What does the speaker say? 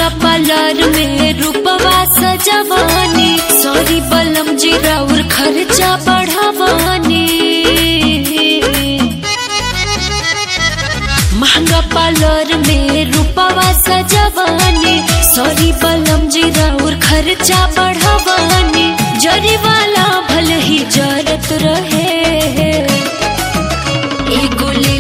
महंगा पार्लर में रूपवा सजवानी सॉरी बलम जी राउर खर्चा बढ़ावानी महंगा पार्लर में रूपवा सजवानी सॉरी बलम जी राउर खर्चा बढ़ावानी जरी वाला भल ही जरत रहे एगो ले